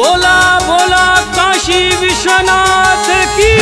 बोला बोला काशी विश्वनाथ की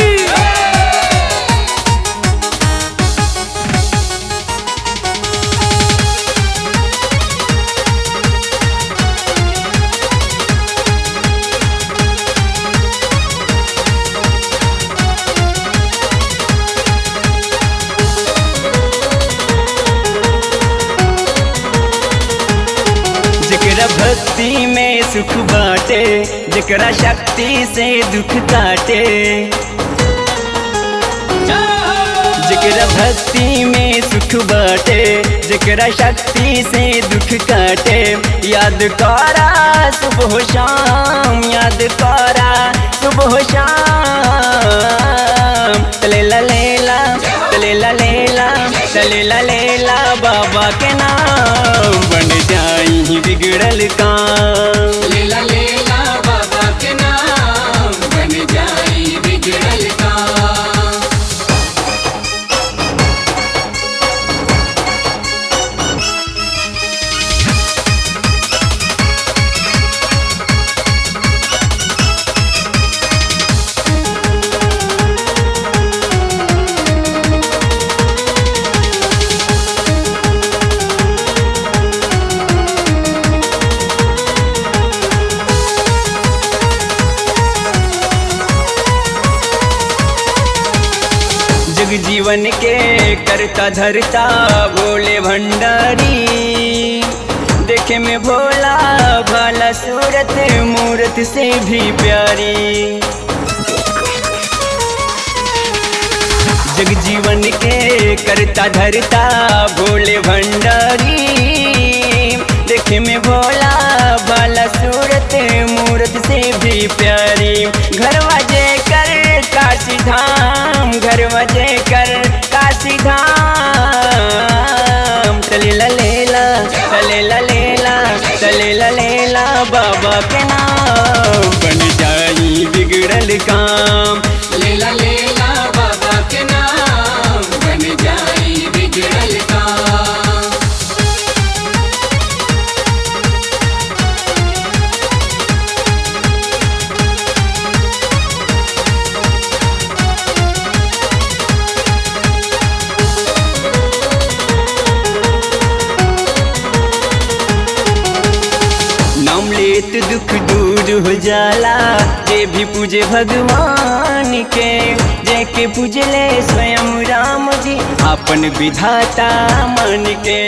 जेकरा भक्ति में सुख बाटे जेकरा शक्ति से दुख काटे जेकरा भक्ति में सुख बाटे जेकरा शक्ति से दुख काटे याद करा सुबह शाम याद करा सुबह शाम तले ला लेला तले ला लेला तले ला लेला बाबा के नाम बन जाई बिगड़ल काम लेला लेला बाबा के नाम बन जाई बिगड़ल का जग जीवन के करता धरता भोले भंडारी देखे में भोला भाला सूरत मूरत से भी प्यारी जग जीवन के करता धरता भोले भंडारी देखे में भोला भाला सूरत मूरत से भी प्यारी घर वजे कर काशी धाम घर वजे कर काशी धाम चले ला लेला चले ला लेला चले ला लेला बाबा के नाम बन जाई बिगड़ल काम लेला लेला बाबा के नाम बन जाई बिगड़ल का नाम लेत दुख दूर हो जाला जे भी पूजे भगवान के जे के पूजले स्वयं राम जी अपन विधाता मन के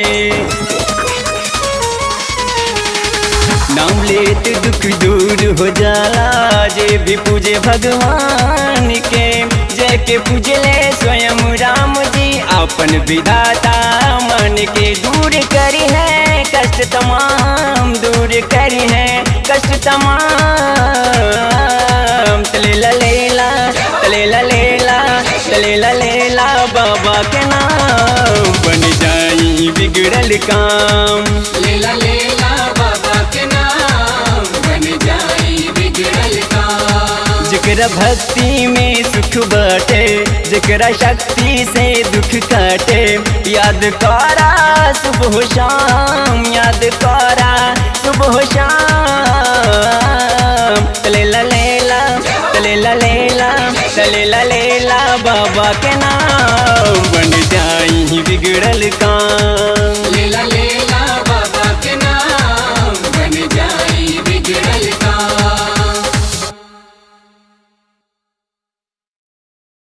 नाम लेत दुख दूर हो जाला जे भी पूजे भगवान के जे के पूजले स्वयं राम जी अपन विधाता मन के दूर करी है कष्ट तमाम दूर करी है कष्ट तमाम तले ला लेला तले ला लेला तले ला लेला बाबा के नाम बन जाई बिगड़ल काम लेला लेला बाबा के नाम बन जाई बिगड़ल का जेकरा भक्ति में सुख बाटे जेकरा शक्ति से दुख काटे याद करा सुबह शाम याद करा सुबह शाम तले ला लेला तले ला लेला तले ला लेला बाबा के नाम बन जाई बिगड़ल काम